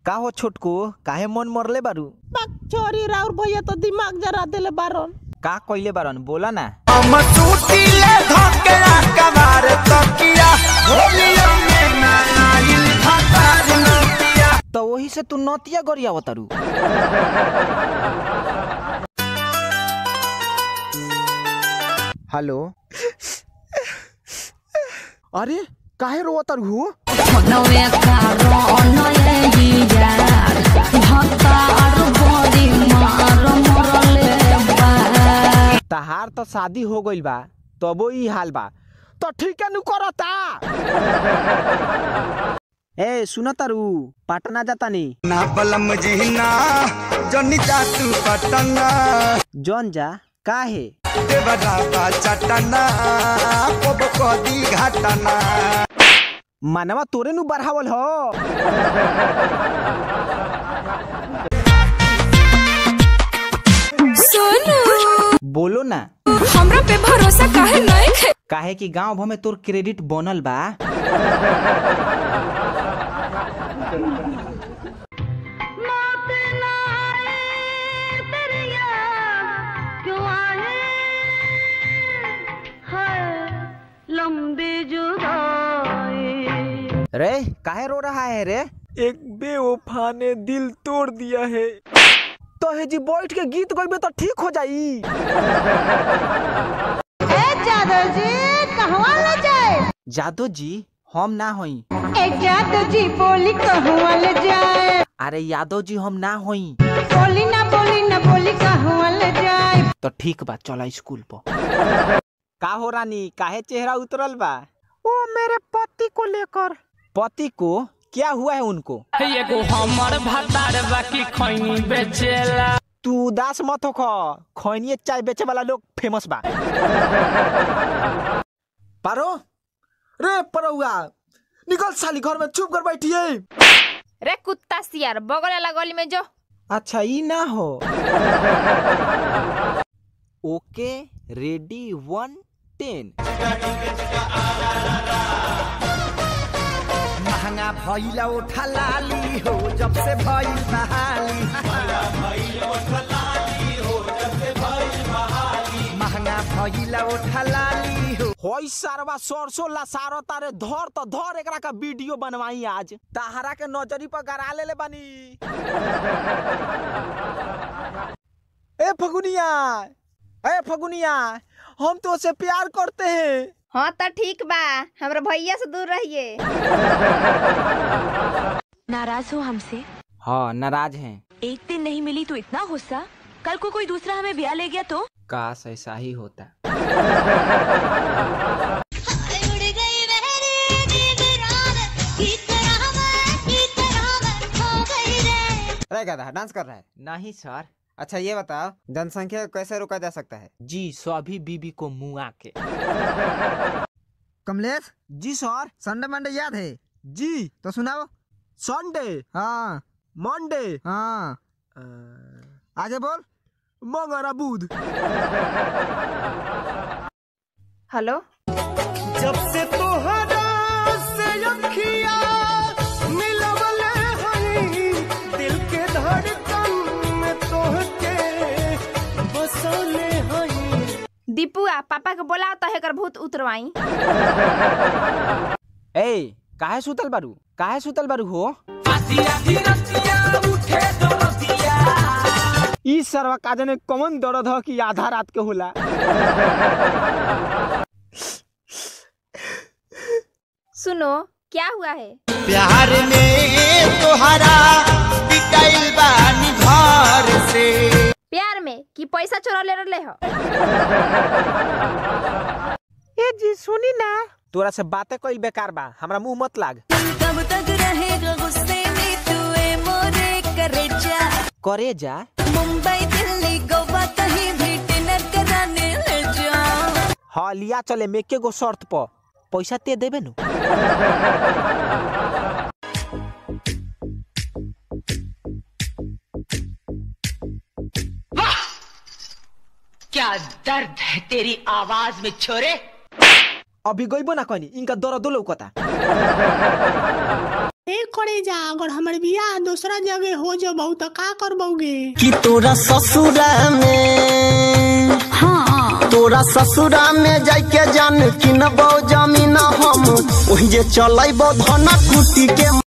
का हो छोटको काहे मन मरले बारू बाक छोरी राउर भैया तो दिमाग जरा देले बारन का कइले बारन बोला ना तो वही से तू नतिया गरिया तारू हेलो अरे काहे रो तारू हो নয়ে কারণ ইয়ার ভক্তার বড়ি মার মরলে বার तहार तो शादी हो गइल बा तबो ई हाल बा तो ठीक है नु करता ए सुन तारू पटना जातानी ना बलम जिहना जनी जातू पटना जौन जा काहे देवरा बा चटना पब कदी घटना मानवा तोरे नु बढ़ावल हो सोनू बोलो ना हमरा पे भरोसा काहे नहीं खे काहे कि गांव भर में तोर क्रेडिट बनल बा लंबे जुदाई रे काहे रो रहा है रे एक बेवफा ने दिल तोड़ दिया है तो हे जी बैठ के गीत गइबे तो ठीक हो जाई ए जादव जी कहवा ले जाए जादो जी हम ना होई ए जादव जी बोली कहवा ले जाए अरे यादव जी हम ना होई बोली ना बोली ना बोली कहवा ले जाए तो ठीक बा चला स्कूल पर का हो रानी काहे चेहरा उतरल बा ओ मेरे पति को लेकर पति को क्या हुआ है उनको एगो हमर भतार बाकी खैनी बेचेला तू उदास मत हो खो खैनिए चाय बेचे वाला लोग फेमस बा पारो रे परुआ निकल साली घर में चुप कर बैठिए रे कुत्ता सियार बगल वाला गली में जो अच्छा ई ना हो ओके रेडी वन टेन महंगा भइला उठा लाली हो जब से भइल बहाली महंगा भइला उठा लाली हो होई सारवा सरसों ला सारो तारे धर तो धर एकरा का वीडियो बनवाई आज ताहरा के नजरी पर गरा लेले बानी ए फगुनिया ए फगुनिया हम तो से प्यार करते हैं हाँ तो ठीक बा हमरा भैया से दूर रहिए नाराज हो हमसे हाँ नाराज हैं एक दिन नहीं मिली तो इतना गुस्सा कल को कोई दूसरा हमें ब्याह ले गया तो काश ऐसा ही होता अरे गधा डांस कर रहा है नहीं सर अच्छा ये बताओ जनसंख्या को कैसे रोका जा सकता है जी सभी बीबी को मुआ के कमलेश जी सर संडे मंडे याद है जी तो सुनाओ संडे हाँ मंडे हाँ आगे बोल मंगरा बुध हेलो जब से तोहरा से अखिया मिलवले हई दिल के धड़कन में तोहके बसले हई दीपुआ पापा के बोलाओ तो हेकर भूत उतरवाई ए काहे सुतल बारू काहे सुतल बारू हो ई सरवा काजे ने कमन दर्द ह कि आधा रात के होला सुनो क्या हुआ है प्यार में तोहरा बिकाइल बानी घर से प्यार में कि पैसा चोरा ले रहे हो ए जी सुनी ना तोरा से बातें कइल बेकार बा हमरा मुंह मत लाग कब तक रहेगा गुस्से में तू ए मोरे करेजा करे जा मुंबई दिल्ली गोवा कहीं भी डिनर कराने ले जा हाँ लिया चले मेके गो शर्त पर पैसा ते देबे नु क्या दर्द है तेरी आवाज में छोरे अभी गइबो ना कहनी इनका दर्द लौकता एक करे जा अगर हमर बियाह दूसरा जगह हो जबऊ तो का करबौगे कि तोरा ससुरा में हाँ तोरा ससुरा में जाके जान किनबो जमीन हम ओहि जे चलैबो धना कुटी के